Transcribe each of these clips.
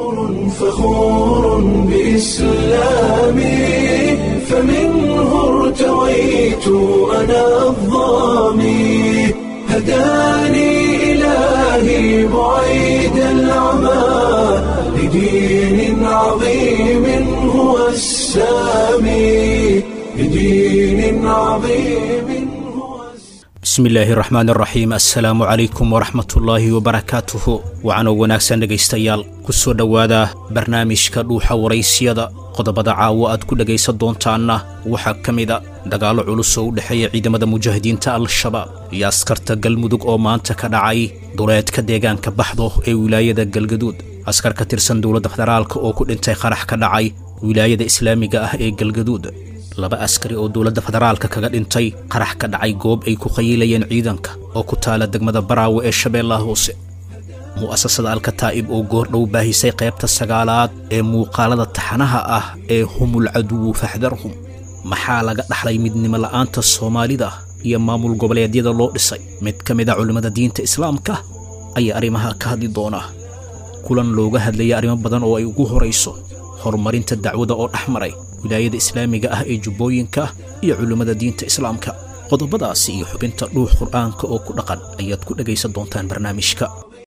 فخور بإسلامي فمنه ارتويت أنا الظامي هداني إلهي بعيد العمى لدين عظيم هو السامي لدين عظيم هو bismillaahi raxmaan raxiim assalaamu calaykum waraxmatullaahi wabarakaatuhu waxaanoo wanaagsan dhegaystayaal ku soo dhowaada barnaamijka dhuuxa waraysyada qodobada caawo aad ku dhegaysan doontaanna waxaa ka mida dagaallo culus oo u dhexeeya ciidamada mujaahidiinta al-shabaab iyo askarta galmudug oo maanta ka dhacay duleedka deegaanka baxdo ee wilaayada galgaduud askar ka tirsan dowladda federaalka oo ku dhintay qarax ka dhacay wilaayada islaamiga ah ee galgaduud laba askari oo dowladda federaalka kaga dhintay qarax ka dhacay goob ay ku qayiilayeen ciidanka oo ku taala degmada baraawe ee shabeellaha hoose mu'asasada alkataa'ib oo goordhow baahisay qaybta sagaalaad ee muuqaalada taxanaha ah ee humul caduwu faxdarhum maxaa laga dhaxlay midnimo la'aanta soomaalida iyo maamul goboleedyada loo dhisay mid ka mid a culimmada diinta islaamka ayaa arrimaha ka hadli doona kulan looga hadlayay arrimo badan oo ay ugu horayso horumarinta dacwada oo dhex maray wilaayada islaamiga ah ee jubbooyinka iyo culimmada diinta islaamka qodobadaasi iyo xubinta dhuux qur'aanka oo ku dhaqan ayaad ku dhegaysan doontaan barnaamijka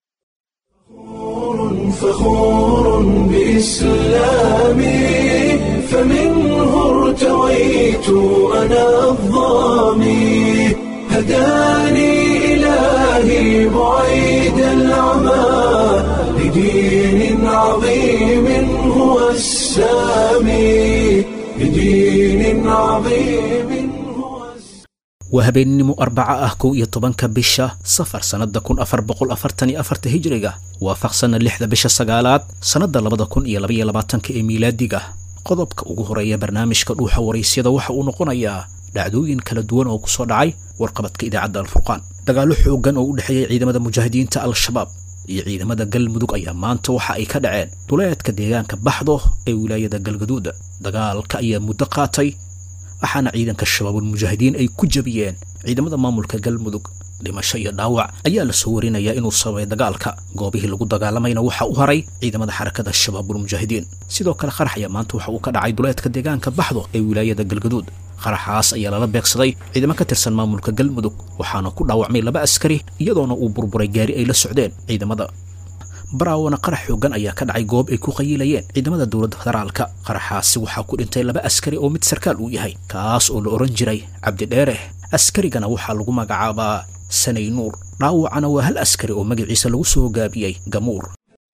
فخور بإسلامي فمنه ارتويت أنا الظامي هداني إلهي بعيد العمى لدين عظيم هو السامي لدين عظيم هو السامي waa habeennimo arbaca ah kow iyo tobanka bisha safar sannadda kun afar boqol afartan iyo afarta hijriga waafaqsanna lixda bisha sagaalaad sannadda labada kun iyo labaiyo labaatanka ee miilaadiga qodobka ugu horeeya barnaamijka dhuuxa waraysyada waxa uu noqonayaa dhacdooyin kala duwan oo ku soo dhacay warqabadka idaacadda alfurqaan dagaallo xooggan oo u dhexeeyay ciidamada mujaahidiinta al-shabaab iyo ciidamada galmudug ayaa maanta waxa ay ka dhaceen duleedka deegaanka baxdo ee wilaayada galgaduuda dagaalka ayaa muddo qaatay waxaana ciidanka shabaabulmujaahidiin ay ku jebiyeen ciidamada maamulka galmudug dhimasho iyo dhaawac ayaa la soo warinayaa inuu sababay dagaalka goobihii lagu dagaalamayna waxa u haray ciidamada xarakada shabaabulmujaahidiin sidoo kale qarax ayaa maanta waxa uu ka dhacay duleedka deegaanka baxdo ee wilaayada galgaduud qaraxaas ayaa lala beegsaday ciidamo ka tirsan maamulka galmudug waxaana ku dhaawacmay laba askari iyadoona uu burburay gaari ay la socdeen ciidamada baraawana qarax xooggan ayaa ka dhacay goob ay ku qayiilayeen ciidamada dowladda federaalka qaraxaasi waxaa ku dhintay laba askari oo mid sarkaal uu yahay kaas oo la odhan jiray cabdidheere askarigana waxaa lagu magacaabaa sanay nuur dhaawacana waa hal askari oo magaciisa lagu soo gaabiyey gamuur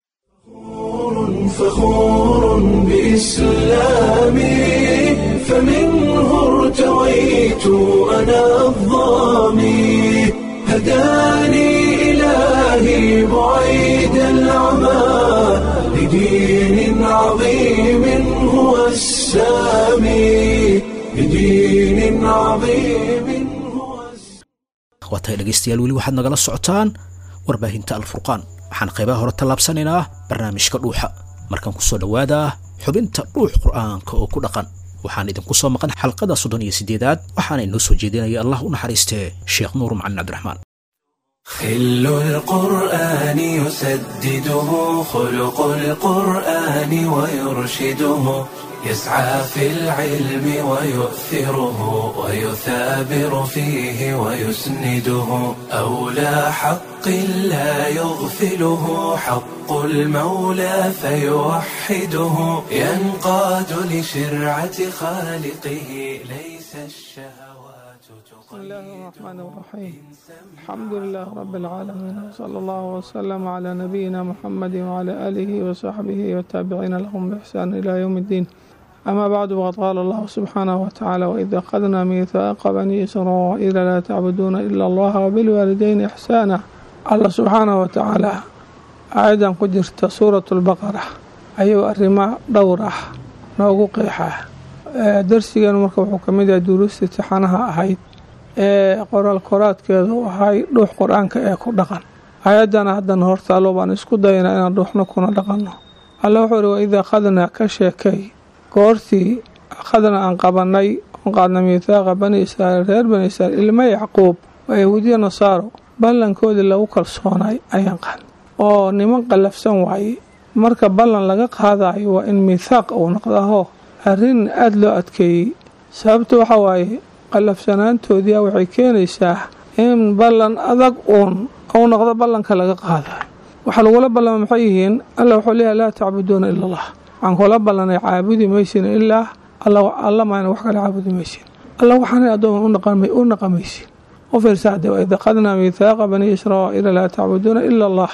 فخور بإسلامي فمنه ارتويت أنا الظامي هداني إلهي بعيد العمى لدين عظيم هو السامي لدين عظيم هو السامي waatahay dhegaystayaal weli waxaad nagala socotaan warbaahinta alfurqaan waxaan qaybaha hore tallaabsanaynaa barnaamijka dhuuxa markaan ku soo dhowaadaa xubinta dhuux qur'aanka oo ku dhaqan waxaan idinku soo maqan xalqada soddon iyo siddeedaad waxaana inoo soo jeedinaya allah u naxariistee sheekh nuur macalin cabdiraxmaan خل القرآن يسدده خلق القرآن ويرشده يسعى في العلم ويؤثره ويثابر فيه ويسنده أولى حق لا يغفله حق المولى فيوحده ينقاد لشرعة خالقه ليس الشهوات بسم الله الرحمن الرحيم الحمد لله رب العالمين وصلى الله وسلم على نبينا محمد وعلى آله وصحبه والتابعين لهم بإحسان إلى يوم الدين أما بعد وقد قال الله سبحانه وتعالى وإذا أخذنا ميثاق بني إسرائيل لا تعبدون إلا الله وبالوالدين إحسانا الله سبحانه وتعالى آيدا قدرت سورة البقرة أيها الرماء دورة noogu qeexaa darsigan marka wuxuu ka mid yahay duruusta tixanaha ahayd ee qoraal koraadkeedu ahay dhuux qur-aanka ee ku dhaqan ayaddana haddana hortaalo baan isku daynaa inaan dhuuxno kuna dhaqanno alla wuxuu ihi waid akhadnaa ka sheekay goortii akhadna aan qabanay oon qaadna miithaaqa bani israa'iil reer bani israa'iil ilma yacquub oo yahuudiya nasaaro ballankoodii lagu kalsoonay ayaan qaad oo niman qallafsan waaye marka ballan laga qaadayo waa in miithaaq uu noqdaho arrin aada loo adkeeyey sababta waxaa waaye qallafsanaantoodia waxay keenaysaa in ballan adag uun uu noqdo ballanka laga qaadayo waxaa lagula ballama maxay yihiin alla wuxuu leeyahay laa tacbuduuna ila allah waxaan kula ballanay caabudi maysin ilaa alla maana wax kale caabudi maysin alla waxaanay addooma u naqamaysin u fiirsaade waid aqadnaa miithaaqa banii israa'iila laa tacbuduuna ila allah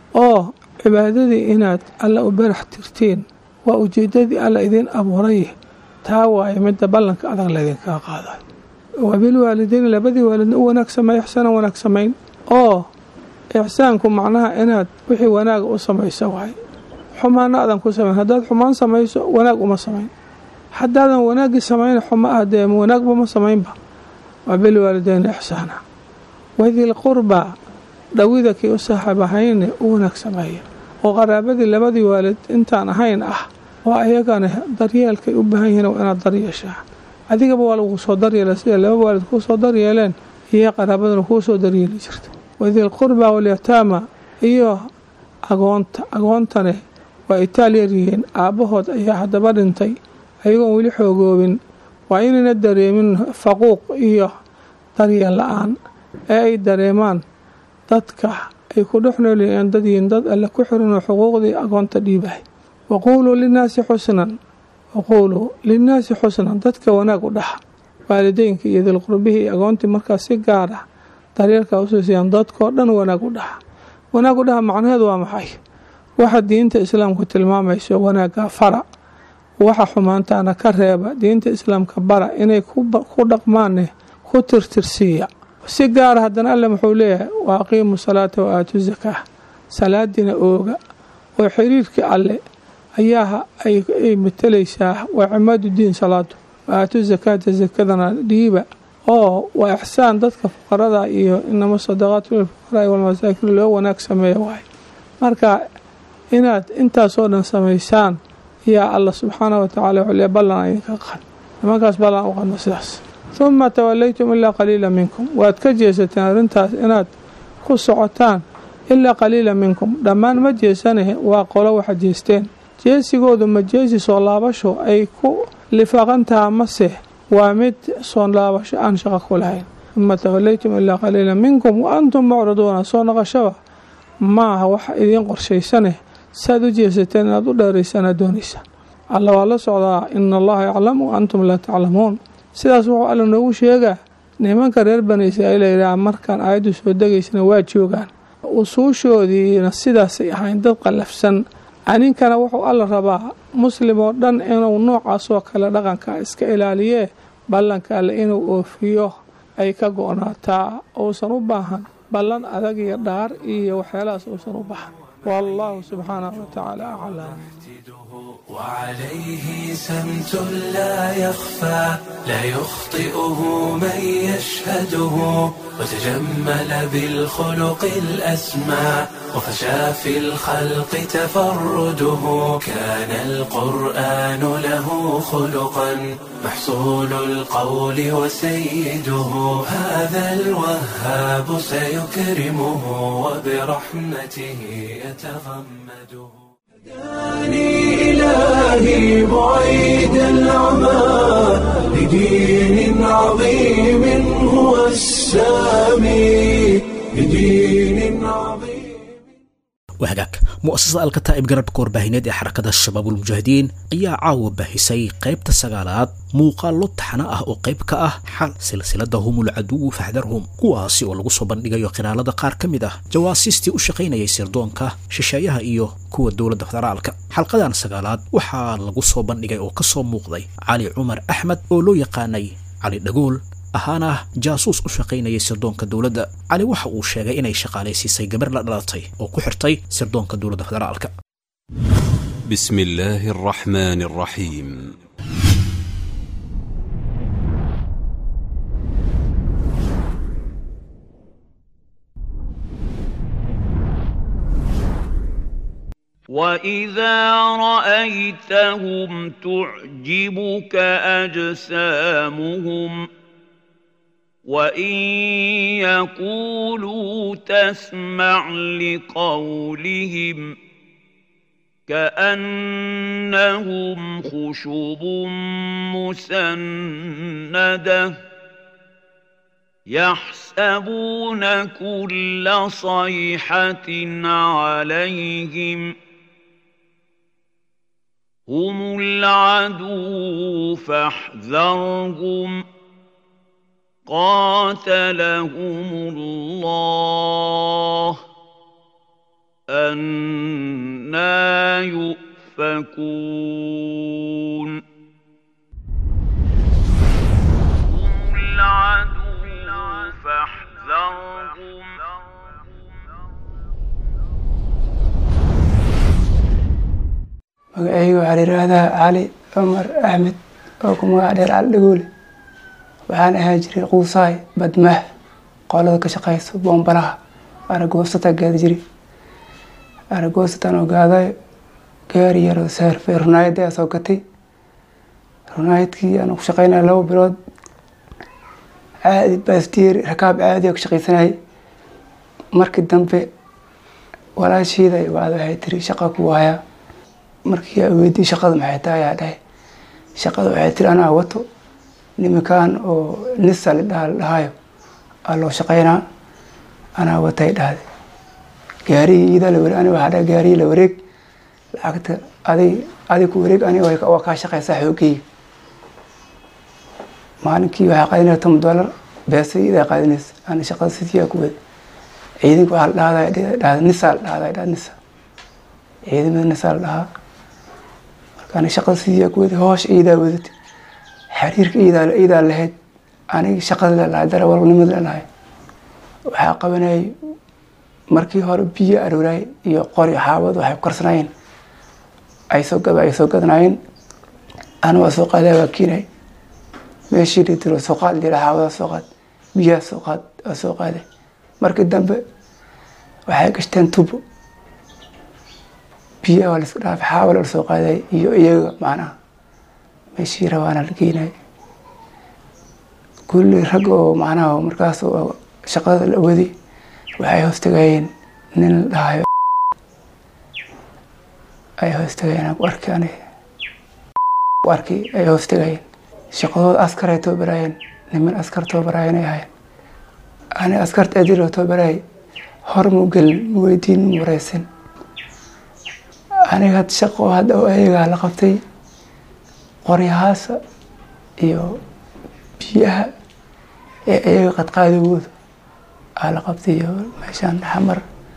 oo cibaadadii inaad alla u barax tirtiin waa ujeedadii alla idiin abuuray taa waaye midda ballanka adag laydinkaga qaadayo wabilwaalideyni labadii waalidna u wanaag sameey ixsaanan wanaag samayn oo ixsaanku macnaha inaad wixii wanaaga u samayso waaye xumaana aadan ku samayn haddaad xumaan samayso wanaag uma samayn haddaadan wanaaggii samayn xuma ah dee wanaagba ma samaynba wabilwaalideyni ixsaana wadil qurbaa dhawida kii u saaxiib ahayne u wanaag sameeya oo qaraabadii labadii waalid intaan ahayn ah oo ayagana daryeelkay u baahan yihiin inaad daryeeshaa adigaba waa lagu soo daryeela sida laba waalid kuu soo daryeeleen iyo qaraabaduna kuu soo daryeeli jirta wadil qurbaa walyataama iyo agoonta agoontane waa itaal yaryihiin aabbahood ayaa haddaba dhintay ayagoon weli xoogoobin waa inayna dareemin faquuq iyo daryeel la-aan ee ay dareemaan dadka ay ku dhex noolyihiin dad yihiin dad alle ku xirinoo xuquuqdii agoonta dhiibahay waquuluu linnaasi xusnan waquuluu linnaasi xusnan dadka wanaag u dhaxa waalideynka iyo dilqurbihii iyo agoontii markaas si gaar ah daryeelkaa usiisayaan dadkoo dhan wanaag u dhaxa wanaag u dhaha macnaheedu waa maxay waxa diinta islaamku tilmaamayso wanaagga fara waxa xumaantaana ka reeba diinta islaamka bara inay ku dhaqmaanne ku tirtirsiiya si gaara haddana alle muxuu leeyahay wa aqiimu salaata wa aatu zakaa salaadiina ooga oo xiriirkii alle ayaa ay matelaysaa waa cimaadu diin salaadu wa aatu zakaata zakadana dhiiba oo waa ixsaan dadka fuqarada iyo inama sadaqaatu lilfuqaraai walmasaakiin loo wanaag sameeya waaye marka inaad intaasoo dhan samaysaan yaa alla subxaana wa tacala wuxuu leey ballan idinka qad nimankaas ballan u qadno sidaas huma tawalaytum ilaa qaliila minkum waad ka jeesateen arrintaas inaad ku socotaan ilaa qaliila minkum dhammaan ma jeesane waa qolo waxa jeesteen jeesigoodu ma jeesi soo laabasho ay ku lifaaqantaha mase waa mid soo laabasho aan shaqo ku lahayn huma tawalaytum ilaa qaliila minkum wa antum mucriduuna soo noqoshaba maaha waxa idiin qorshaysane saaad u jeesateen inaad u dheeraysaan doonaysaan alla waa la socdaa ina allaha yaclamu wa antum laa taclamuun sidaas wuxuu alla noogu sheegaa nimanka reer bani israa'iil layidhaha markaan aayaddu soo degaysana waa joogaan usuushoodiina sidaasay ahayn dad qallafsan aninkana wuxuu alla rabaa muslim oo dhan inuu noocaasoo kale dhaqanka iska ilaaliyee ballanka alle inuu oofiyo ay ka go-naataa uusan u baahan ballan adag iyo dhaar iyo waxyaalahaas uusan u baahan والله سبحانه وتعالى أعلم وعليه سمت لا يخفى لا يخطئه من يشهده وتجمل بالخلق الأسمى وفشى في الخلق تفرده كان القرآن له خلقا محصول القول وسيده هذا الوهاب سيكرمه وبرحمته يتغمده هداني إلهي بعيد العمى لدين عظيم هو السامي لدين عظيم wahagaag mu'asasada alkataa'ib garabka warbaahineed ee xarakada shabaabulmujaahidiin ayaa caawa baahisay qaybta sagaalaad muuqaallo taxna ah oo qayb ka ah xal silsilada humul caduwu faxdarhum kuwaasi oo lagu soo bandhigayo khilaalada qaar ka mid ah jawaasiistii u shaqaynayay sirdoonka shisheeyaha iyo kuwa dowladda federaalka xalqadan sagaalaad waxaa lagu soo bandhigay oo ka soo muuqday cali cumar axmed oo loo yaqaanay cali dhagool ahaana jaasuus u shaqaynayay sirdoonka dowladda cali waxa uu sheegay inay shaqaalaysiisay gabar la dhalatay oo ku xirtay sirdoonka dowladda federaalka بسم الله الرحمن الرحيم واذا رايتهم تعجبك اجسامهم وان يقولوا تسمع لقولهم كأنهم خشب مسنده يحسبون كل صيحة عليهم هم العدو فاحذرهم قاتلهم الله أنا يؤفكون هم العدو فاحذرهم magacayga waxaa la yidhaahdaa cali cumar axmed oo ku magac dheer cali dhagoole waxaan ahaa jiray quusaay badmaax qolada ka shaqeyso boombalaha aragoosata gaada jiri aragoosatan oo gaadayo gaari yaroo saarfay runaayadda ayaa soo gatay runaayadkii aan ku shaqeynaya laba bilood caadi baasdiyeer rakaab caadi oo ka shaqeysanayay markii dambe walaashiida wacda waxay tiri shaqa ku waayaa markii aa weydiy shaqada maxay tahay ayaa dhahay shaqada waxay tiri anaa wato nimankan oo nisa la dhahayo aa loo shaqeynaa anaa watay dhahday gaarigii iidaa la wareeg ani waxaa dhahay gaarigii la wareeg lacagta adig adig ku wareeg ani waa kaa shaqeysaa xoogeyga maalinkii waxaa qaadinaya toban dollar beesa iidaa qaadinaysa ani shaqada sidii ku wada ciidanka waxaa la dhahdaa dhahda nisa la dhahdaa dhahda nisa ciidamada nisa la dhahaa marka ani shaqada sidii ku wada hoosh iidaa wadatay xiriirka iidaa iidaa lahayd aniga shaqada lelahay darawalnimad lelahay waxaa qabanayay markii hore biyo aroorayay iyo qori xaabad waxay ku karsanayeen ay soo gada ay soo gadanaayeen ana waa soo qaadaa waa kiinay meeshii dhitiro soo qaad lira xaabada soo qaad biyaha soo qaad waa soo qaaday markii dambe waxay gashteen tubo biyaha waa laiska dhaafay xaaba la soo qaaday iyo iyaga macnaha meeshii rabaana la geenay kulli rag oo macnaha markaas oo shaqada la wadi waxay hoostagayeen nin la dhahayo ay hoostagayeen ku arki ani ku arki ay hoostagayeen shaqadooda askar ay toobaraayeen niman askar toobaraayeen ay ahaayeen ani askarta adiloo toobaraayay hor mu gelin mu weydiin mu wareysin aniga had shaqo hadda oo ayagaa la qabtay qoryahaasa iyo biyaha ee ayaga qadqaadigooda aa la qabtay iyo meeshaan xamar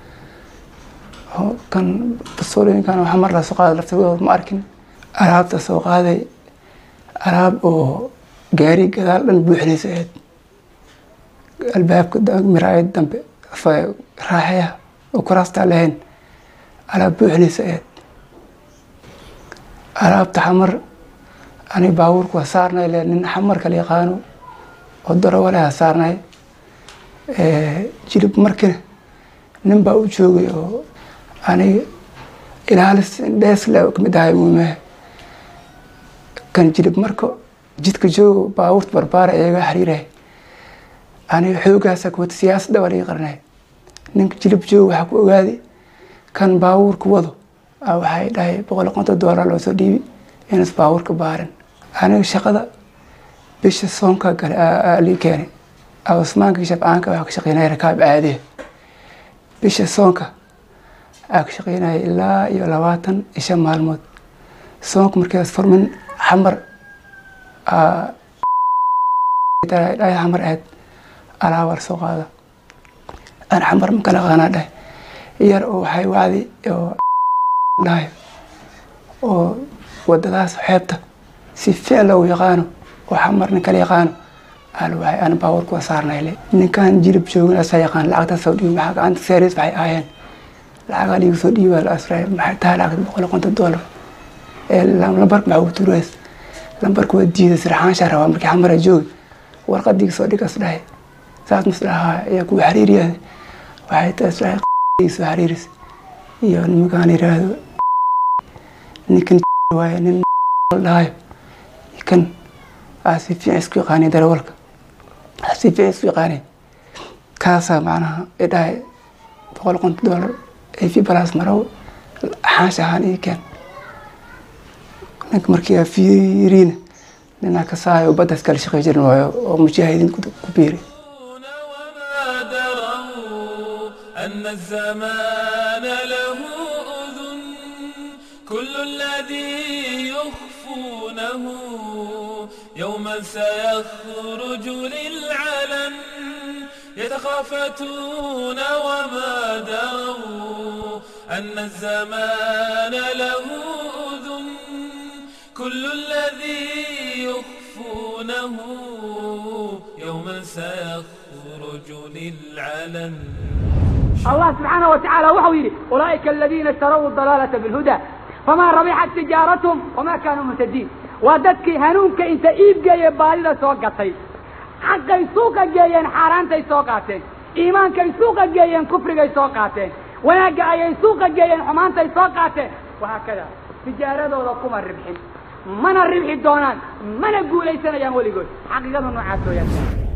kan basoolooyinkan oo xamar lasoo qaaday laftigooda ma arkin alaabta soo qaaday alaab oo gaari gadaal dhan buuxinaysa ahayd albaabka miraayad dambe raaxaya oo kuraastaa lahayn alaab buuxinaysa ahayd alaabta xamar ani baabuurku waa saarnay le nin xamar kala yaqaano oo darawaleha saarnay jilib markina nin baa u joogay oo aniga ilaalis dhees le kamid ahay muumehe kan jilib marka jidka joogo baabuurta barbaara iyaga xiriiray aniga xoogaasa kuwata siyaasadda waa laga qarnay ninka jilib joogo waxaa ku ogaaday kan baabuurka wado waxay dhahay boqol konton doolar loo soo dhiibi inas baabuurka baarin aniga shaqada bisha soonka gale lii keenay awasmaanka shabcaanka waxaa ka shaqeynaya rakaab caadiya bisha soonka aa ka shaqeynaya ilaa iyo labaatan iyo shan maalmood soonka markaas furmin xamar dhahay xamar ahayd alaabaa lasoo qaada aan xamar ma kala qaanaa dhahay yar oo waxay wacdi oo dhahay oo wadadaas xeebta si ficil loogu yaqaano oo xamar nin kala yaqaano al waxay aan baawarku waa saarnayle ninkan jilib joogin asaa yaqaan lacagta soo dhiibi maxaa gacanta seeris waxay ahaayeen lacagaa liigu soo dhiiba la asray maxay tahay lacagta boqol konton dollar ee lambarka maxaa ugu tuurays lambarka waa diiday sirxaanshaa rabaa markii xamara joogi warqadiga soo dhigas dhahay saas mas dhahaa ayaa kuwa xariiriyaada waxay taas dhahay soo xariiris iyo nimankaan yiraahdo ninkan waaye nin dhahayo kan aa si fiican isku yaqaanay darawalka aa si fiican isku yaqaanay kaasaa macnaha ay dhahay boqol konton dollar ay fi balaas marow xaash ahaan ii keen ninka markii aa fiiriina ninaa ka saayo baddaas kala shaqey jirin waayo oo mujaahidiin ku ku biiri وما دروا أن الزمان له أذن كل الذي يخفونه يوما سيخرج للعلن يتخافتون وما دروا أن الزمان له أذن كل الذي يخفونه يوما سيخرج للعلن الله سبحانه وتعالى وحو يري أولئك الذين اشتروا الضلالة بالهدى فما ربحت تجارتهم وما كانوا مهتدين وددك هنونك انت ايب جاي بالي سوقتي حقي سوق جايين حارانتي سوقاتين ايمانك سوق جايين كفرك سوقاتين وناقا اي سوق جايين حمانتي سوقاتين وهكذا تجارة كما الربحين من الربح دونان من القول ليسنا يا ولي قول حقيقة نوعات يا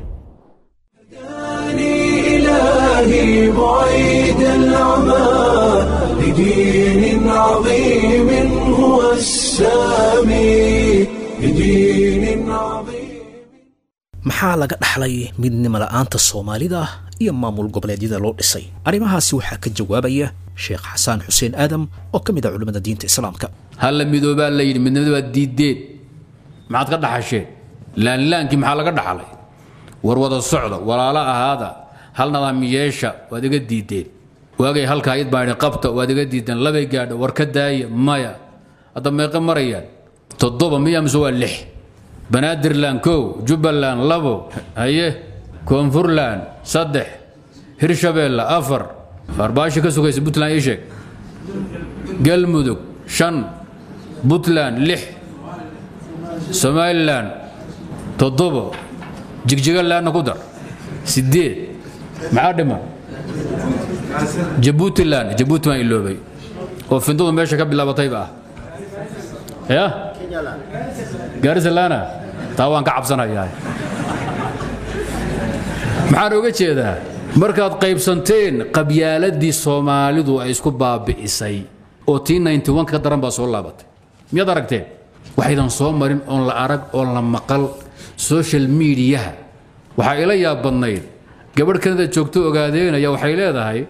إلهي بعيد العمى لدين عظيم هو السامي لدين عظيم maxaa laga dhaxlay midnimo la'aanta soomaalida iyo maamul goboleedyada loo dhisay arrimahaasi waxaa ka jawaabaya sheekh xasaan xuseen aadam oo ka mid ah culimmada diinta islaamka halla midoobaa la yidhi midnimada waa diideen maxaad ka dhaxasheen laanlaankii maxaa laga dhaxlay war wada socda walaalo ahaada hal nadaam yeesha waad iga diideen waagay halkaa id baa idhi qabta waad iga diideen labay gaadha war ka daaya maya hadda meeqa marayaan toddoba miya mise waa lix banaadirland kow jubbaland labo haye koonfurland saddex hirshabeelle afar arbaashi ka sugaysa puntland ii sheeg galmudug shan puntland lix somalilan toddobo jigjigalandna ku dar sideed maxaa dhiman jabuutiland jabuuti baan iloobay oo findadu meesha ka bilaabatayba ah ya gaarisalana taa waan ka cabsanayaa maxaan oga jeedaa markaad qaybsanteen qabyaaladii soomaalidu ay isku baabi'isay oo tii 91 ka daran baa soo laabatay miyaad aragteen waxaydan soo marin oon la arag oon la maqal social mediaha waxaa ila yaab badnayd gabadh kanada joogto ogaadeynaya waxay leedahay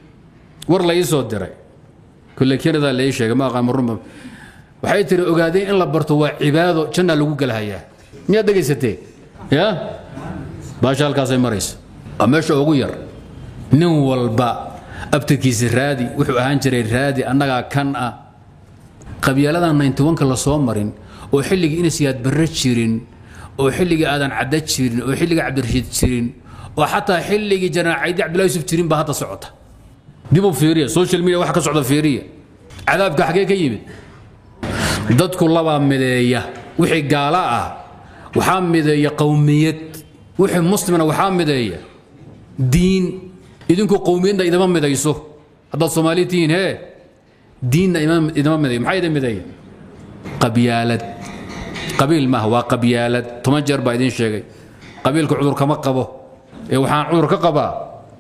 war la ii soo diray kulle kanada la ii sheegay ma aqaan marunba waxay tiri ogaadeen in la barto waa cibaado janna lagu galahayaa miyaad dhegaysatee ya baasha halkaasay maraysa waa meesha ugu yar nin walba abtirkiisa raadi wuxuu ahaan jiray raadi annagaa kan ah qabyaaladan 91ka la soo marin oo xilligii inasiyaad barre jirin oo xilligii aadan cadda jirin oo xilligii cabdirashiid jirin oo xataa xilligii janaacaydi cabdullahi yusuf jirin baa hadda socota dib u fiiriya social media waxa ka socda fiiriya cadaabka xagee ka yimid dadku labaa mideeya wixii gaala ah waxaa mideeya qowmiyad wixii muslimna waxaa mideeya diin idinku qowmiyadna idama midayso haddaad soomaali tihiin hee diinna idama midayo maxaa idin mideeya qabyaalad qabiil maaha waa qabyaalad toban jeer baa idin sheegay qabiilka cudur kama qabo ee waxaan cudur ka qabaa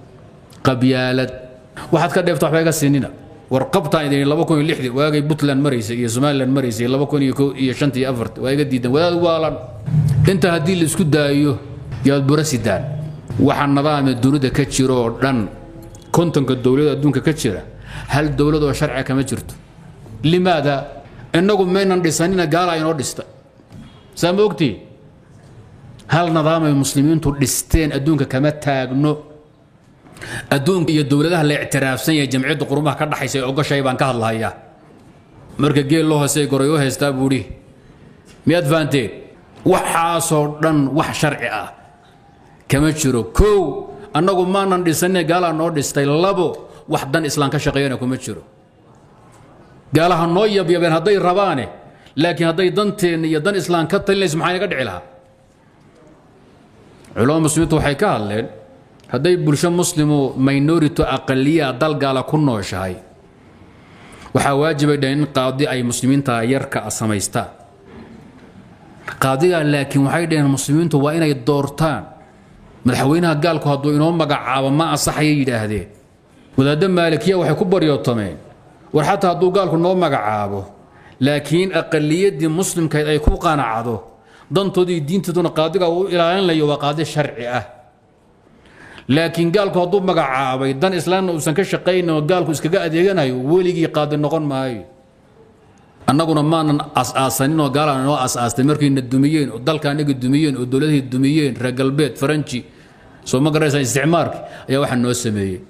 qabyaalad waxaad ka dheefta waxba iga siinina war qabtaan idin laba kun iyo lixdii waagay puntland maraysay iyo somaliland maraysay laba kun iyo kow iyo shantii iyo afartii waa iga diidan wadaad waalan inta haddii la isku daayo yaad bura sidaan waxa nidaamee dunida ka jiro oo dhan kontonka dowlada adduunka ka jira hal dowlad oo sharciga kama jirto limaada innagu maynan dhisanina gaala inoo dhista saa ma ogtii hal nidaamay muslimiintu dhisteen adduunka kama taagno adduunka iyo dowladaha la ictiraafsan yahay jamciyadda qurumaha ka dhaxaysa ee ogoshay baan ka hadlahayaa marka geel loo hoosey goray u haystaa buu idhi miyaad fahanteen waxaasoo dhan wax sharci ah kama jiro kow annagu maanan dhisanine gaalaa noo dhistay labo wax dan islaan ka shaqeeyana kuma jiro gaalaha noo yabyabeen hadday rabaane laakiin hadday danteenna iyo dan islaan ka talinayso maxaa inaga dhici lahaa culamada muslimiintu waxay ka hadleen hadday bulsho muslimu minority aqaliya dal gaala ku nooshahay waxaa waajibay dhaheen in qaadi ay muslimiinta yarka samaystaan qaadigaa laakiin waxay dhaheen muslimiintu waa inay doortaan madaxweynaha gaalku hadduu inoo magacaabo ma asaxaya yidhaahdeen wadaaddo maalikiya waxay ku baryootameen war xataa hadduu gaalku noo magacaabo laakiin aqaliyaddii muslimkayd ay ku qanacdo dantoodii diintooduna qaadiga uu ilaalinayo waa qaadi sharci ah laakiin gaalku hadduu magacaabay dan islaamna uusan ka shaqaynin oo gaalku iskaga adeeganayo weligii qaadi noqon maayo annaguna maanan as-aasanin oo gaalana noo as-aastay markayna dumiyeen oo dalka anaga dumiyeen oo dowladihii dumiyeen reer galbeed faranji soo ma garaysaa isticmaarki ayaa waxaa noo sameeyey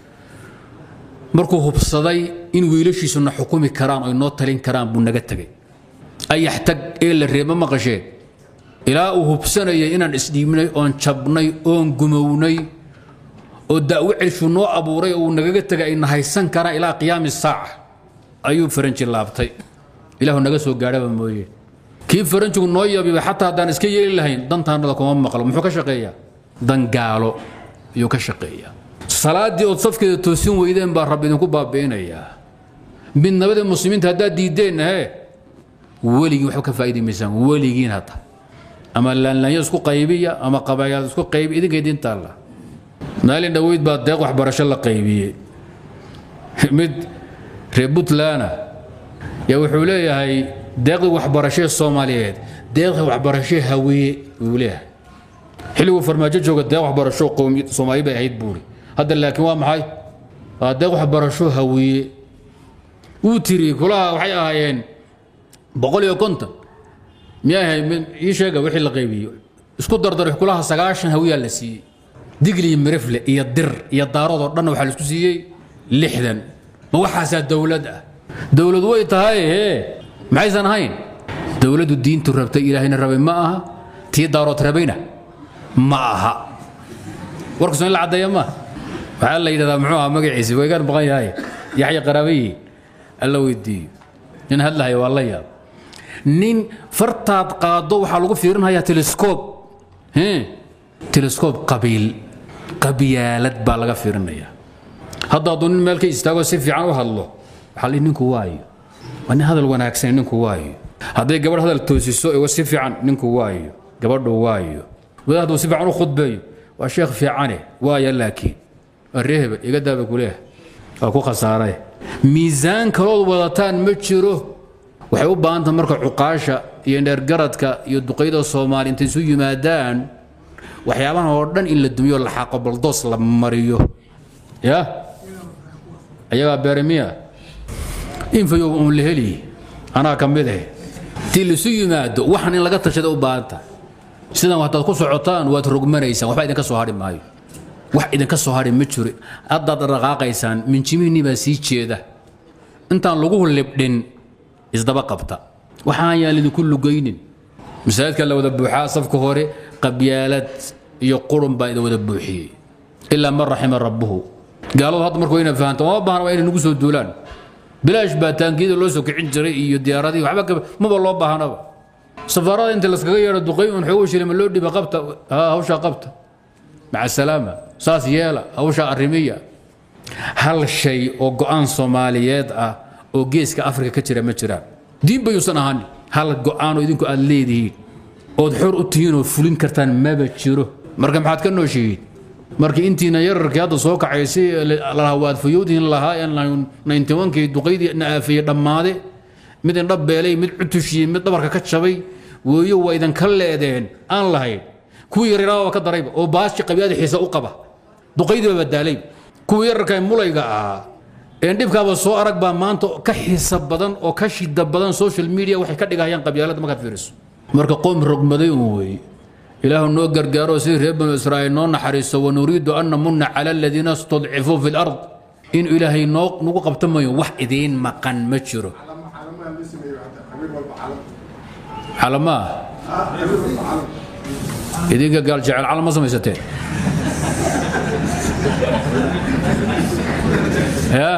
markuu hubsaday in wiilashiisuna xukumi karaan oo noo talin karaan buu naga tegay ayax tag ee la reeba maqasheen ilaa uu hubsanayay inaan isdhiibnay oon jabnay oon gumownay oo da'wo celshu noo abuuray oo uu nagaga tegay ayna haysan karaan ilaa qiyaami saaca ayuu faranji laabtay ilaahu naga soo gaadhaba mooye kii faranjigu noo yabiba xataa haddaan iska yeeli lahayn dantaanada kuma maqlo muxuu ka shaqeeyaa dan gaalo ayuu ka shaqeeyaa salaaddii ood safkeeda toosin weydeen baa rabbi idinku baabi'inayaa midnabada muslimiinta haddaad diiddeen he weligii waxba ka faa'idi maysaan weligiin hadda ama laanlaanyo isku qaybiya ama qabaayad isku qaybi idinka idin taalla maalin dhoweyd baa deeq waxbarasho la qaybiyey mid reer puntlandna yaa wuxuu leeyahay deeqdii waxbarashee soomaaliyeed deeqdii waxbarashee hawiye wuu leeyahay xilliguu farmaajo jooga deeq waxbarasho qowmi soomaali bay ahayd buuri hadda laakiin waa maxay waa deeq waxbarasho hawiye wuu tiri kulaha waxay ahaayeen boqol iyo konton miyay ahay ii sheega wixii la qaybiyey isku dardar kulaha sagaashan hawiyaa la siiyey digli iyo mirifle iyo dir iyo daarood oo dhan waxaa la isku siiyey lixdan ma waxaasaa dowlad ah dowlad way tahay hee maxaysan ahayn dowladdu diintu rabtay ilaahayna rabay ma aha tii daarood rabayna ma aha warkaso in la caddeeya ma waxaa la yidhahdaa muxuu ahaa magaciisi waygaan maqan yahay yaxya qaraabayi alla weydiiyo nin hadlahaya waa la yaab nin fartaad qaado waxaa lagu fiirinhayaa telescob telescob qabiil qabyaalad baa laga fiirinayaa hadda hadduu nin meel ka istaago si fiican u hadlo waxaa la ninku waayo waa nin hadal wanaagsan ninku waayo hadday gabadh hadal toosiso igo si fiican ninku waayo gabadhu waayo wadaad hadduu si fiican u khudbeeyo waa sheekh fiicane waaya laakiin waa ree hebel iga daaba kuleeh waa ku khasaaray miisaan kalood wadataan ma jiro waxay u baahan tahay marka cuqaasha iyo dheergaradka iyo duqayda soomaali intay isu yimaadaan waxyaabahan oo dhan in la dumiyo la xaaqo baldoos la mariyo ya ayagaa beeremiya infayo uun la heli anaa ka mid ah tii laisu yimaado waxan in laga tashada u baahan tahay sidan haddaad ku socotaan waad rogmanaysaan waxba idinka soo hadhi maayo wax idinka soo hadhi ma jiro haddaad dhaqaaqaysaan minjimihinnii baa sii jeeda intaan lagu libdhin isdaba qabta waxaan yaan idinku lugaynin masaajidka la wada buuxaa safka hore qabyaalad iyo qurun baa idin wada buuxiyey ilaa man raxima rabbuhu gaaladu hadda marka wayna fahanto uma baahna waa inay nagu soo duulaan bilaash baa taangiyada loo soo kicin jiray iyo diyaaradii waxba maba loo baahnaba safaarada inta laskaga yeedho duqay un xoogo shilima loo dhiba qabta hawshaa qabta maca salaama saas yeela hawshaa arrimiya hal shay oo go'aan soomaaliyeed ah oo geeska afrika ka jira ma jiraan diin bayuusan ahaan hal go'aanoo idinku aad leedihiin ood xor u tihiin oo fulin kartaan maba jiro marka maxaad ka nooshihiin markii intiina yararkii hadda soo kacaysay lalahaa waad fayowdihin lahaa nintobankii duqaydii na aafeeyey dhammaade mid indhab beelay mid cutushiyey mid dhabarka ka jabay weeyo waa idinka leedeen aan lahayn kuwii yaryaraaba ka darayba oo baashi qabyaada xiisa u qaba duqaydii baa badaalay kuwii yararka mulayga ahaa een dhibkaaba soo arag baa maanta ka xiisa badan oo ka shida badan social media waxay ka dhigahayaan qabyaalada markaad fiiriso marka qoom rogmaday un weeye ilaahu noo gargaaro sidii reer banu israa'iil noo naxariiso wanuriidu an namunna cala aladiina istudcifuu fi lard in ilaahay noo nagu qabta mayo wax idiin maqan ma jiro calamaa idinka gaal jecel calam ma samaysateen ya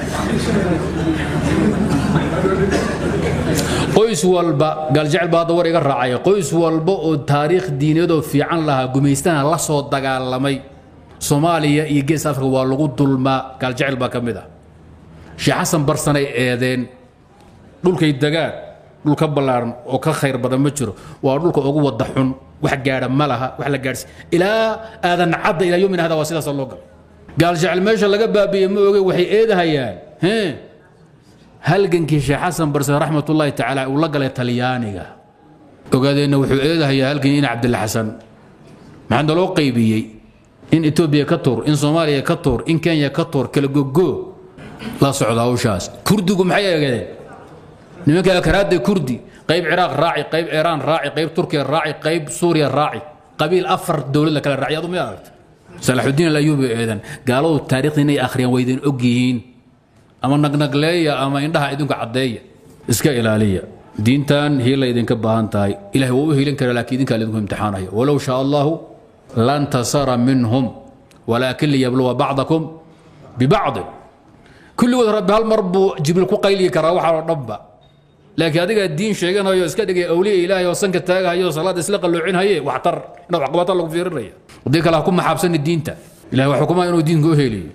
qoys walba gaaljecel baa hadda war iga raacaya qoys walba oo taariikh diineedoo fiican lahaa gumaystana la soo dagaalamay soomaaliya iyo gees afrika waa lagu dulmaa gaaljecel baa ka mid ah sheekh xasan barsanay eedeen dhulkay degaan dhul ka ballaaran oo ka khayr badan ma jiro waa dhulka ugu wada xun wax gaadha ma laha wax la gaadhsi ilaa aadan cadda ilaa yomina hada waa sidaasa loo galay gaaljecel meesha laga baabi'iye ma oge waxay eedahayaan halgankii sheekh xasan barse raxmatullaahi tacaala uu la galay talyaaniga ogaadeenna wuxuu eedahayaa halgan in cabdilla xasan maxaa naloo qaybiyey in etoobiya ka tuur in soomaaliya ka tuur in kenya ka tuur kala gogo la socda hawshaas kurdigu maxay eegeen nimanka akaraadda kurdi qayb ciraaq raaci qayb iiraan raaci qayb turkiya raaci qayb suuriya raaci qabiil afar dowlad la kala raaci adu ma aragta salaxudiin alayuubi eedan gaaladu taariikhda inay akhriyaan waydan og yihiin ama nagnagleeya ama indhaha idinku caddeeya iska ilaaliya diintan hiila idinka baahan tahay ilahay waa u hiilin kara laakiin idinkaa idinku imtixaanaya walow shaa allahu lantasara minhum walaakin liyabluwa bacdakum bibacdin kulligood rabbi hal mar buu jibriil ku qayliyi karaa waxaa oo dhanba laakiin adigaa diin sheeganayo iska dhigay awliya ilaahay oo sanka taagahayo salaada isla qalloocinaye waxtar inaad waxqabata lagu fiirinaya haddii kale ha ku maxaabsani diinta ilahay waa xukumaa inuu diinka u heliyo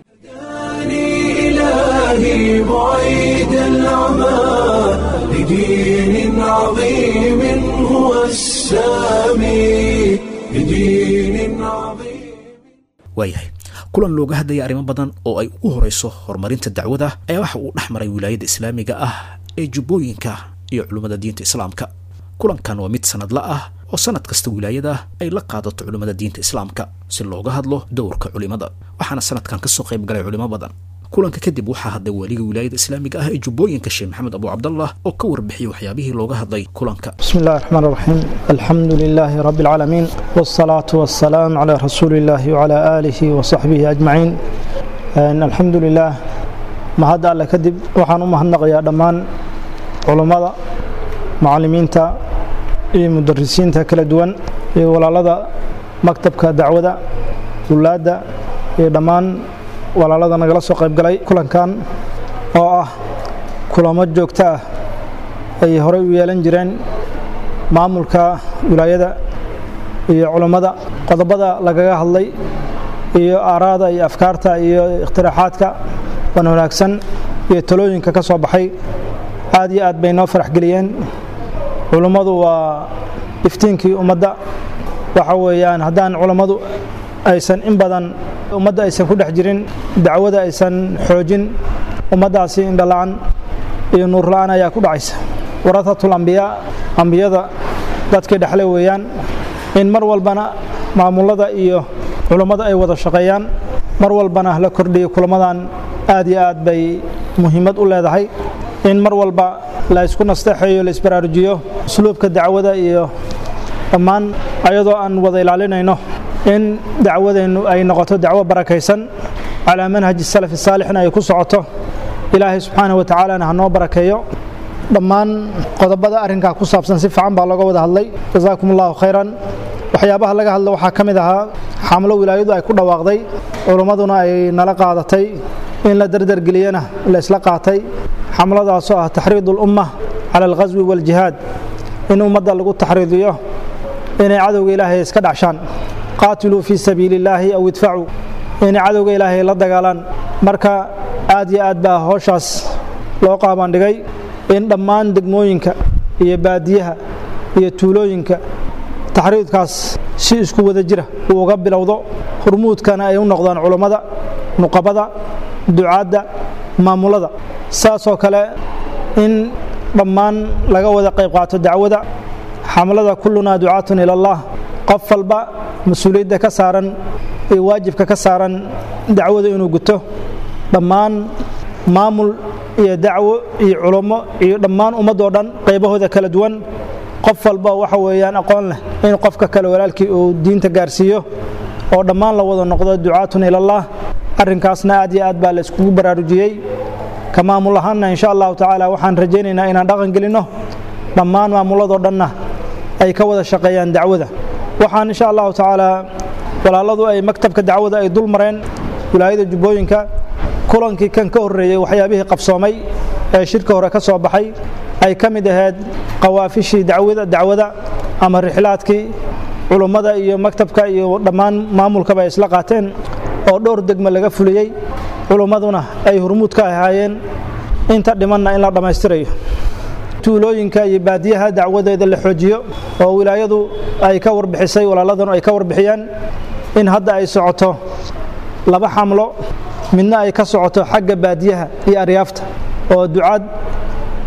إلهي بعيد العمى لدين عظيم هو السامي لدين عظيم waayahay kulan looga hadlaya arrimo badan oo ay ugu horayso horumarinta dacwada ayaa waxa uu dhex maray wilaayadda islaamiga ah ee jubbooyinka iyo culummada diinta islaamka kulankan waa mid sanadla ah oo sanad kasta wilaayada ay la qaadato culimmada diinta islaamka si looga hadlo dowrka culimada waxaana sanadkan kasoo qayb galay culimo badan kulanka kadib waxaa hadlay waliga wilaayada islaamiga ah ee jubbooyinka sheekh maxamed abu cabdallah oo ka warbixiyey waxyaabihii looga hadlay kulanka بسم الله الرحمن الرحيم الحمد لله رب العالمين والصلاة والسلام على رسول الله وعلى آله وصحبه أجمعين أن الحمد لله ما هذا الله كذب وحان أمهنق يا دمان علماء معلمين تا مدرسين تا كلا دوان ولا لدى مكتب كدعوة ولادة دمان ولا لدى نقل سوق قلي كلن كان oo ah kulamo joogto ah ay horey u yeelan jireen maamulka wilaayada iyo culammada qodobada lagaga hadlay iyo aaraada iyo afkaarta iyo ikhtiraxaadka wan wanaagsan iyo talooyinka ka soo baxay aad iyo aad bay noo farax geliyeen culummadu waa iftiinkii ummadda waxa weeyaan haddaan culammadu aysan in badan ummadda aysan ku dhex jirin dacwada aysan xoojin ummaddaasi indhala-an iyo nuurla-aan ayaa ku dhacaysa waratatul ambiyaa ambiyada dadkii dhexle weeyaan in mar walbana maamulada iyo culummada ay wada shaqeeyaan mar walbana la kordhiyo kulamadan aad iyo aad bay muhiimad u leedahay in mar walba la isku nasteexeeyo la isbaraarujiyo usluubka dacwada iyo dhammaan ayadoo aan wada ilaalinayno in dacwadeennu ay noqoto dacwo barakaysan calaa manhaji salafi saalixna ay ku socoto ilaahay subxaana wa tacaalana ha noo barakeeyo dhammaan qodobada arrinkaa ku saabsan si fiican baa looga wada hadlay jasaakum allahu khayran waxyaabaha laga hadla waxaa ka mid ahaa xamlo wilaayadu ay ku dhawaaqday culummaduna ay nala qaadatay in la dardargeliyana la isla qaatay xamladaasoo ah taxriidu ulumma cala alghaswi waaljihaad in ummadda lagu taxriidiyo inay cadowga ilaahay iska dhacshaan qaatiluu fii sabiili illaahi aw idfacuu inay cadowga ilaahay la dagaalaan marka aad iyo aad baa howshaas loo qaabandhigay in dhammaan degmooyinka iyo baadiyaha iyo tuulooyinka taxriidkaas si isku wada jira uu uga bilowdo hurmuudkana ay u noqdaan culummada nuqabada ducaadda maamulada saasoo kale in dhammaan laga wada qayb qaato dacwada xamlada kullunaa ducaatun ila allah qof walba mas-uuliyadda ka saaran iyo waajibka ka saaran dacwada inuu guto dhammaan maamul iyo dacwo iyo culummo iyo dhammaan ummadoo dhan qaybahooda kala duwan qof walba waxa weeyaan aqoon leh in qofka kale walaalkii uu diinta gaarsiiyo oo dhammaan la wada noqdo ducaatun ilallah arrinkaasna aad iyo aad baa la iskugu baraarujiyey ka maamul ahaanna insha allahu tacaala waxaan rajaynaynaa inaan dhaqan gelinno dhammaan maamuladoo dhanna ay ka wada shaqeeyaan dacwada waxaan insha allahu tacaala walaaladu ay maktabka dacwada ay dul mareen wilaayada jubbooyinka kulankii kan ka horreeyey waxyaabihii qabsoomay ee shirka hore ka soo baxay ay ka mid ahayd qawaafishii dacwada dacwada ama rixlaadkii culummada iyo maktabka iyo dhammaan maamulkaba ay isla qaateen oo dhowr degme laga fuliyey culummaduna ay hurmuud ka ahaayeen inta dhimanna in la dhammaystirayo tuulooyinka iyo baadiyaha dacwadeeda la xoojiyo oo wilaayadu ay ka warbixisay walaaladanu ay ka warbixiyaan in hadda ay socoto laba xamlo midna ay ka socoto xagga baadiyaha iyo aryaafta oo ducaad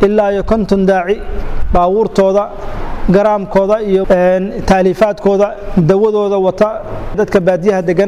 ilaa iyo konton daaci baabuurtooda garaamkooda iyo taaliifaadkooda dawadooda wata dadka baadiyaha degan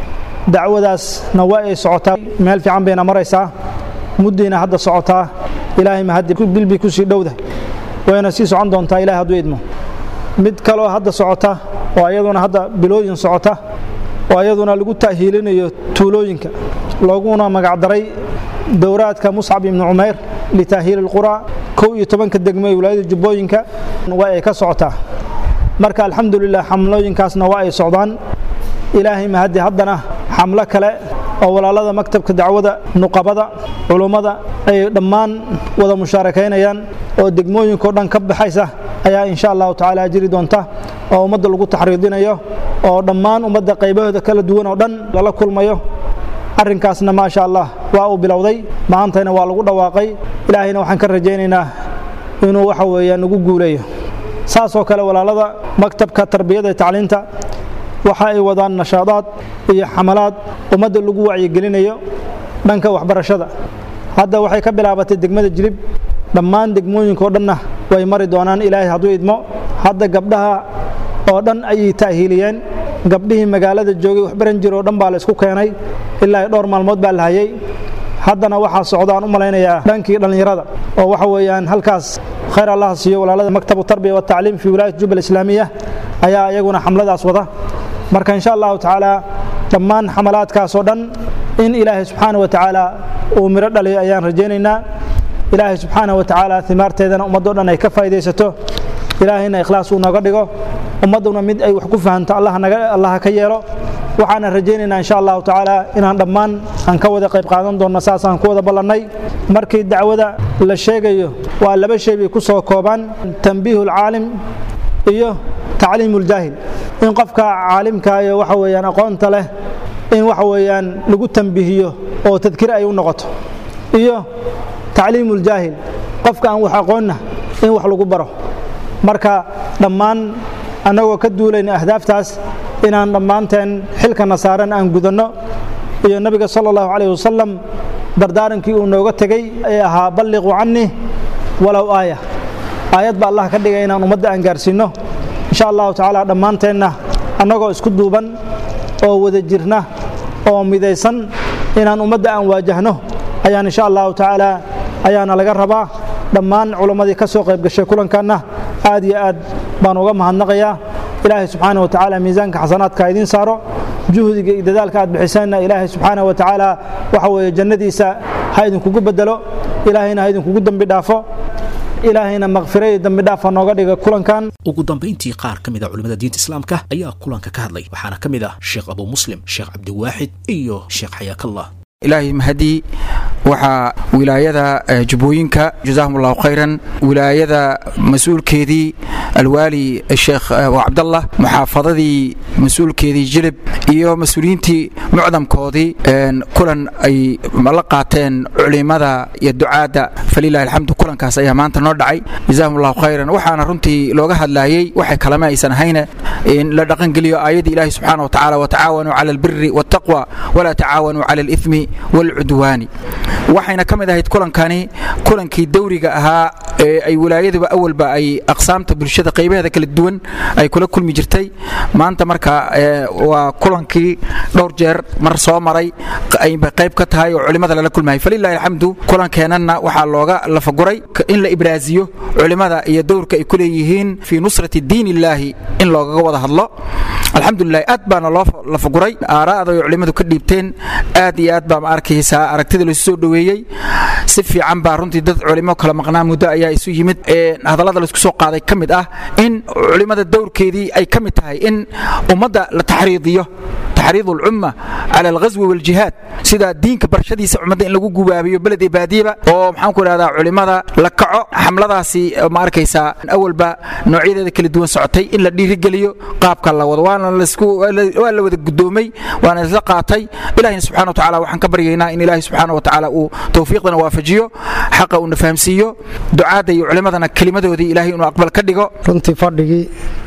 dacwadaasna waa ay socotaa meel fiican bayna maraysaa muddayna hadda socotaa ilaahay mahaddi bilbi ku sii dhowda wayna sii socon doontaa ilahay hadduu idmo mid kaloo hadda socota oo ayaduna hadda bilooyin socota oo ayaduna lagu ta'hiilinayo tuulooyinka looguna magacdaray dowraadka muscab ibni cumayr litaahiili lqura kow iyo tobanka degmo ee wilaayada jubbooyinka waa ay ka socotaa marka alxamdulilah xamlooyinkaasna waa ay socdaan ilaahay mahaddi haddana xamlo kale oo walaalada maktabka dacwada nuqabada culummada ay dhammaan wada mushaarakaynayaan oo degmooyinkao dhan ka baxaysa ayaa insha allahu tacaala jiri doonta oo ummadda lagu taxriidinayo oo dhammaan ummadda qaybahooda kala duwan oo dhan lala kulmayo arrinkaasna maasha allah waa uu bilowday maantayna waa lagu dhawaaqay ilaahayna waxaan ka rajaynaynaa inuu waxa weeyaan nagu guuleeyo saasoo kale walaalada maktabka tarbiyada iyo tacliinta waxa ay wadaan nashaadaad iyo xamalaad ummadda lagu wacyigelinayo dhanka waxbarashada hadda waxay ka bilaabatay degmada jilib dhammaan degmooyinkao dhanna way mari doonaan ilaahay hadduu idmo hadda gabdhaha oo dhan ayay ta'hiiliyeen gabdhihii magaalada joogay waxbaran jir oo dhan baa la isku keenay ilaa dhowr maalmood baa la hayay haddana waxaa socdaan u malaynayaa dhankii dhallinyarada oo waxa weeyaan halkaas khayr allaha siiyo walaalada maktabu tarbiya watacliim fi wilaayat jubal islaamiya ayaa iyaguna xamladaas wada marka insha allahu tacaala dhammaan xamalaadkaasoo dhan in ilaahay subxaana wa tacaala uu miro dhaliyo ayaan rajaynaynaa ilaahay subxaana wa tacaala imaarteedana ummaddo dhan ay ka faa'idaysato ilaahayna ikhlaas uu nooga dhigo ummadduna mid ay wax ku fahanto allaha ka yeelo waxaana rajaynaynaa insha allahu tacaala inaan dhammaan aan ka wada qayb qaadan doonno saasaan ku wada ballannay markii dacwada la sheegayo waa laba shay bay ku soo koobaan tambiihu lcaalim iyo tacliimu ljaahil in qofka caalimka iyo waxa weeyaan aqoonta leh in waxa weeyaan lagu tambihiyo oo tadkir ay u noqoto iyo tacliimu ljaahil qofka aan wax aqoonna in wax lagu baro marka dhammaan annagoo ka duulayna ahdaaftaas inaan dhammaanteen xilkana saaran aan gudanno iyo nabiga sala allahu calayh wasalam dardaarankii uu nooga tegey ee ahaa balliquu cannii walow aaya aayad baa allah ka dhigay inaan ummadda aan gaarsiinno insha allahu tacaala dhammaanteenna annagoo isku duuban oo wada jirna oo midaysan inaan ummadda aan waajahno ayaan insha allahu tacaala ayaana laga rabaa dhammaan culammadii ka soo qayb gashay kulankanna aad iyo aad baan uga mahadnaqayaa ilaahay subxaana wa tacaala miisaanka xasanaadka idiin saaro juhdiga iyo dadaalka aad bixiseenna ilaahay subxaana wa tacaala waxa weeye jannadiisa ha idinkugu bedelo ilaahayna ha idinkugu dembi dhaafo ilaahayna makfiro iyo dembi dhaafa nooga dhiga kulankan ugu dambayntii qaar ka mid a culimmada diinta islaamka ayaa kulanka ka hadlay waxaana ka mid ah sheekh abuu muslim sheekh cabdiwaaxid iyo sheekh xayaakallah ilaahay mahadii waxaa wilaayada jubbooyinka jazaahum allahu khayran wilaayada mas-uulkeedii alwaali sheekh cabdallah muxaafadadii mas-uulkeedii jilib iyo mas-uuliyiintii mucdamkoodii kulan ay la qaateen culimada iyo ducaadda falilahi alxamdu kulankaas ayaa maanta noo dhacay jazaahum allahu khayran waxaana runtii looga hadlaayey waxay kalama aysan ahayne in la dhaqangeliyo aayaddii ilaahi subxaana wa tacaala watacaawanuu cala albiri waataqwa walaa tacaawanuu cala alithmi walcudwaani waxayna ka mid ahayd kulankani kulankii dawriga ahaa ee ay wilaayaduba awalba ay aqsaamta bulshada qaybaheeda kala duwan ay kula kulmi jirtay maanta marka waa kulankii dhowr jeer mar soo maray ayba qayb ka tahay oo culimada lala kulmayay falilahi alxamdu kulankeenanna waxaa looga lafaguray in la ibraaziyo culimada iyo dowrka ay ku leeyihiin fii nusrati diin illaahi in loogaga wada hadlo alxamdulilah aad baana loo lafaguray aaraa'da ay culimmadu ka dhiibteen aad iyo aad baa ma arkaysaa aragtida laisu soo dhoweeyey si fiican baa runtii dad culimo kala maqnaa muddo ayaa isu yimid hadallada laisku soo qaaday ka mid ah in culimmada dowrkeedii ay ka mid tahay in ummadda la taxriidiyo taxriid ulcumma cala alghaswi waljihaad sida diinka barashadiisa ummadda in lagu gubaabiyo beled iyo baadiyaba oo maxaan ku idhahdaa culimmada la kaco xamladaasi ma arkaysaa awalba noocyadeeda kala duwan socotay in la dhiirigeliyo qaabka la wado waana waa la wada gudoomay waana isla qaatay ilahina subxana wa tacaala waxaan ka baryaynaa in ilaahi subxaana wa tacaala uu towfiiqdana waafajiyo xaqa uuna fahamsiiyo ducaadda iyo culimmadana kelimadoodii ilaahay inuu aqbal ka dhigo runtii fadhigii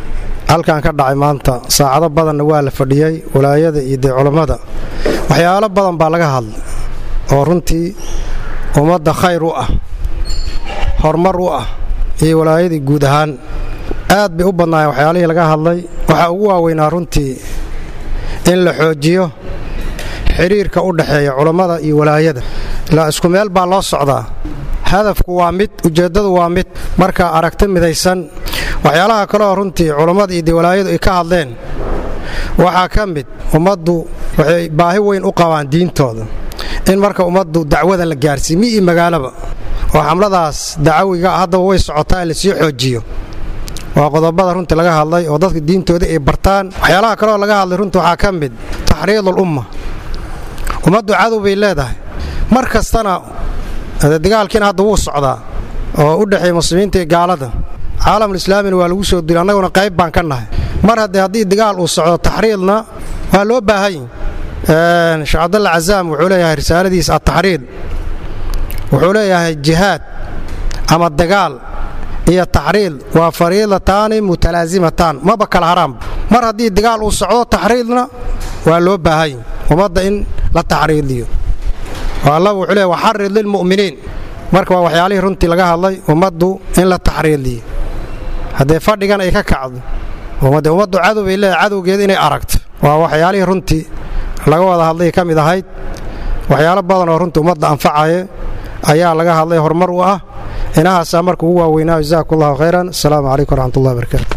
halkan ka dhacay maanta saacado badanna waa la fadhiyey walaayada iyo dee culammada waxyaalo badan baa laga hadlay oo runtii ummadda khayr u ah horumar u ah iyo walaayadii guud ahaan aad bay u badnaayeen waxyaalihii laga hadlay waxaa ugu waaweynaa runtii in la xoojiyo xidhiirka u dhexeeya culammada iyo walaayada ilaa isku meel baa loo socdaa hadafku waa mid ujeeddadu waa mid markaa aragti midaysan waxyaalaha kaleoo runtii culammada iyo de walaayadu ay ka hadleen waxaa ka mid ummaddu waxay baahi weyn u qabaan diintooda in marka ummaddu dacwada la gaarsiiyo mi iyo magaalaba oo xamladaas dacawiga haddaba way socotaa in lasii xoojiyo waa qodobada runtii laga hadlay oo dadka diintooda ay bartaan waxyaalaha kaleoo laga hadlay runtii waxaa ka mid taxriidul umma ummaddu cadow bay leedahay mar kastana dagaalkiina hadda wuu socdaa oo u dhexeeya muslimiinta iyo gaalada caalamulislaamina waa lagu soo dila annaguna qayb baan ka nahay mar haddee haddii dagaal uu socdo taxriidna waa loo baahany sheekh cabdalla cazaam wuxuu leeyahay risaaladiisa ataxriid wuxuu leeyahay jihaad ama dagaal iyo taxriid waa fariidataani mutalaasimatan maba kala haraanba mar haddii dagaal uu socdo taxriidna waa loo baahany ummadda in la taxriidiyo oo allah wuxuu leeyahy waxarid lilmu'miniin marka waa waxyaalihii runtii laga hadlay ummaddu in la taxriidiyo haddee fadhigan ay ka kacdo de ummaddu cadow bay leedahay cadowgeeda inay aragto waa waxyaalihii runtii laga wada hadlay ka mid ahayd waxyaalo badan oo runtii ummadda anfacaya ayaa laga hadlay horumar u ah inahaasaa marka ugu waaweynaa jazaak allahu khayran asalaamu calaykum waraxmatullahi barakaatu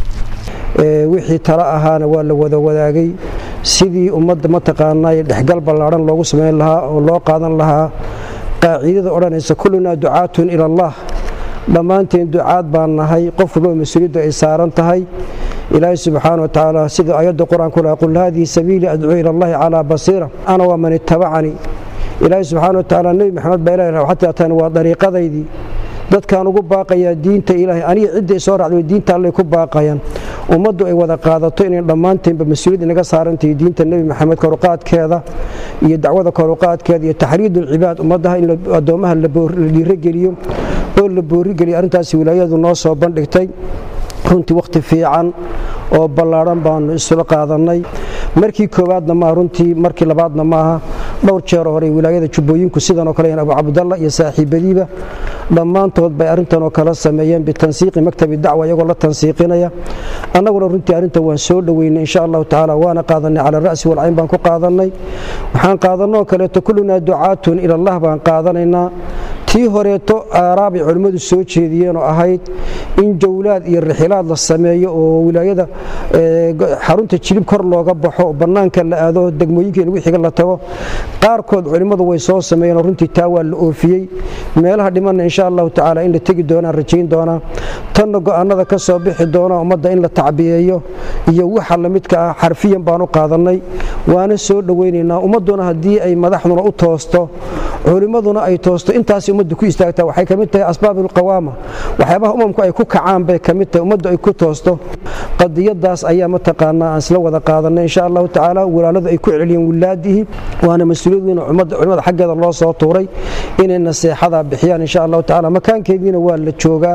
wixii talo ahaana waa la wada wadaagay sidii ummadda mataqaanaa dhexgal ballaadhan loogu samayn lahaa oo loo qaadan lahaa qaaciidada odhanaysa kullunaa ducaatun ila allah dhammaanteen ducaad baan nahay qof walba mas-uuliyaddu ay saaran tahay ilaahay subxaana wa tacaala sida ayadda qur-aanku laha qul haadihi sabiilii adcuu ila allahi calaa basiira ana waa man ittabacanii ilaahay subxaana wa tacaala nebi maxamed baa ilahi waxaad taataan waa dariiqadaydii dadkaan ugu baaqayaa diinta ilaahay aniga cidda soo raacday diinta allay ku baaqayaan ummaddu ay wada qaadato inay dhammaanteenba mas-uuliyad inaga saarantahay diinta nebi maxamed koruqaadkeeda iyo dacwada koruqaadkeeda iyo taxriidulcibaad ummaddaha in addoommaha la dhiirogeliyo oo la boorigeliyo arrintaasi wilaayadu noo soo bandhigtay runtii wakhti fiican oo ballaadhan baanu isula qaadannay markii koowaadna maaha runtii markii labaadna maaha dhowr jeer hore wilaayada jubbooyinku sidanoo kale abu cabdalla iyo saaxiibadiiba dhammaantood bay arrintanoo kala sameeyeen bitansiiqi maktabi dacwa iyagoo la tansiiqinaya annaguna runtii arrintan waan soo dhoweynay insha allahu tacaala waana qaadanay cala ra'si walcayn baan ku qaadannay waxaan qaadanoo kaleeto kullunaa ducaatun ilallah baan qaadanaynaa tii horeeto aaraabay culimmadu soo jeediyeen oo ahayd in jawlaad iyo rixilaad la sameeyo oo wilaayada xarunta jilib kor looga baxo oo bannaanka la aado degmooyinka lagu xiga la tago qaarkood culimmadu way soo sameeyeen oo runtii taa waa la oofiyey meelaha dhimanna insha allahu tacaala in la tegi doonaan rajayn doonaa tanna go'aanada ka soo bixi doona ummadda in la tacbiyeeyo iyo waxa lamidka ah xarfiyan baan u qaadannay waana soo dhowaynaynaa ummadduna haddii ay madaxduna u toosto culimmaduna ay toosto intaas ummaddu ku istaagtaa waxay ka mid tahay asbaabulqawaama waxyaabaha umamku ay ku kacaan bay ka mid tahay ummaddu ay ku toosto qadiyadaas ayaa mataqaanaa aan isla wada qaadanay insha allahu tacaala walaaladu ay ku celiyeen wilaadihii waana mas-uuliyad weyn culimmada xaggeeda loo soo tuuray inay naseexada bixiyaan insha allahu tacaala makaankeediina waa la joogaa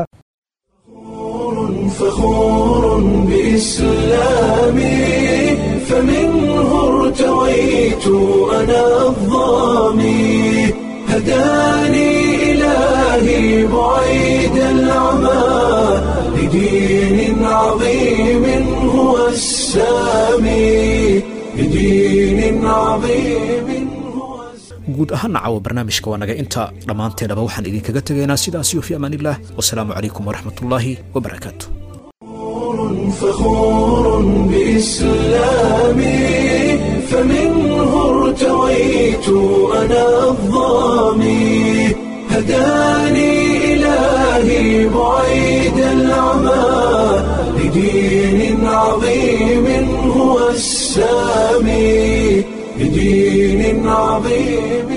فخور بإسلامي فمنه ارتويت أنا الظامي هداني إلهي بعيد العمى لدين عظيم هو السامي لدين عظيم guud ahaana caawa barnaamijka waa naga inta dhammaanteennaba waxaan idinkaga tegaynaa sidaasiyo fi amaaniillah wasalaamu calaykum waraxmatullaahi wabarakaatu فخور بإسلامي فمنه ارتويت أنا الظامي هداني إلهي بعيد العمى لدين عظيم هو السامي لدين عظيم